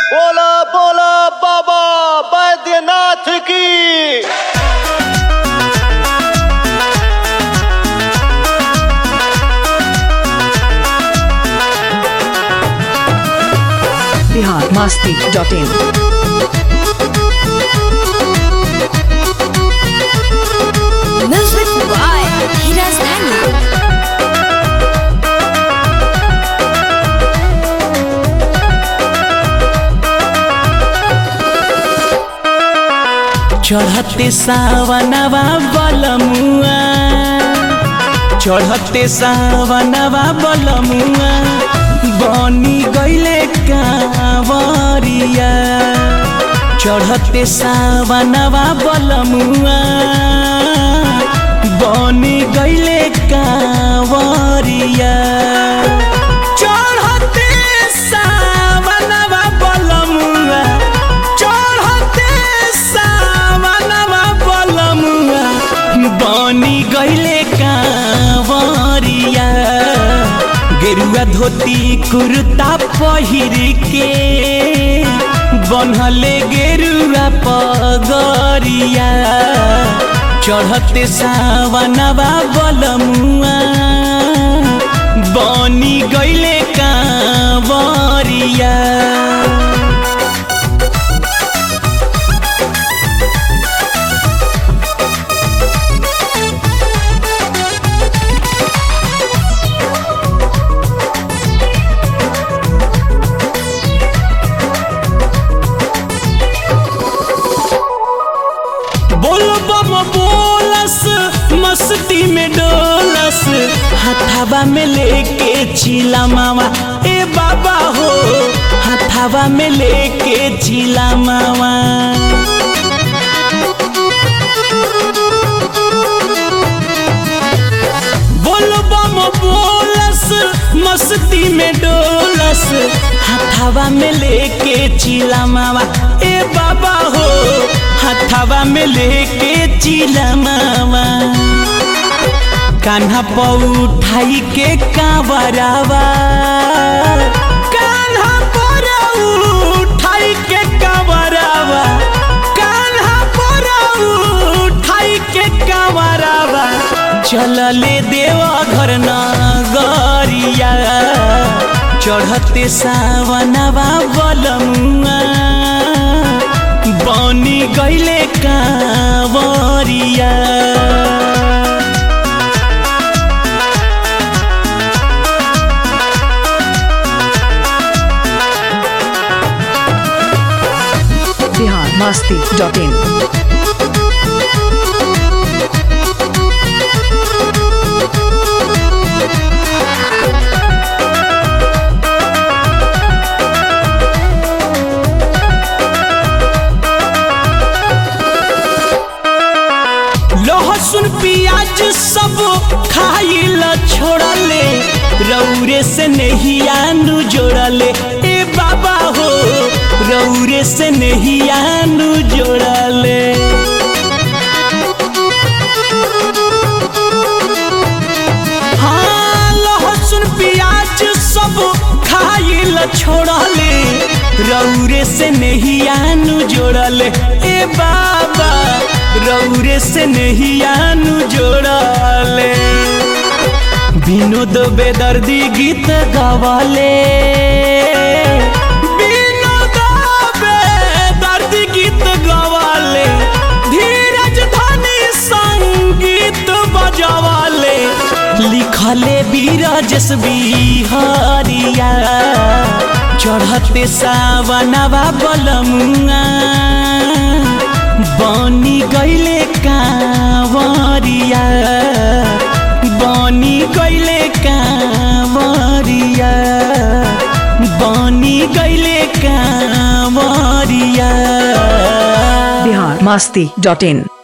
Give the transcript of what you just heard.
बोला बोला बाबा बैद्यनाथ की Bihar Masti dot in Music by Hiraz Daniel. चढ़ते सावनवा बलमुआ चढ़ते सावनवा बलमुआ बनी गईले कांवरिया चढ़ते सावनवा बलमुआ बनी गईले कांवरिया चढ़ते सावनवा बलमुआ चढ़ते सावनवा बलमुआ बनी गईले कांवरिया गेरुआ धोती कुर्ता पहिर के बनहले गेरुआ पगरिया चढ़ते सावनवा बलमुआ बनी गईले कांवरिया बोल बम बोलस मस्ती में डोलस हथावा में लेके चिला मावा ए बाबा हो हथावा में लेके चिला मावा बोल बम बोलस मस्ती में डोलस हथावा में लेके चिला मावा ए बाबा हो हथावा में लेके चिला मावा कान्हा पौठाई के कांवरावा कान्हा पर उठाई के कांवरावा कान्हा पर उठाई के कांवरावा चलले देवा घर नगरिया चढ़ते सावनवा बलमुआ बनी गईले कांवरिया बिहार मस्ती डॉट इन लहसुन प्याज सब खाइल छोड़ले रौरे से नहीं आनु जोड़ले ए बाबा हो रौरे से नहीं आनु जोड़ले हाँ लहसुन प्याज सब खाइल छोड़ले रौरे से नहीं आनु जोड़ले ए बाबा रौरे से नहीं आनु जोड़ले विनोद बेदर्दी गीत गवाले विनोद बेदर्दी गीत गवाले धीरज धनी संगीत बजवाले लिखले बीरजस बिहारिया चढ़ते सावनवा बलमुआ बनी गईले कांवरिया बनी गईले कांवरिया बनी गईले कांवरिया बिहार मस्ती डॉट इन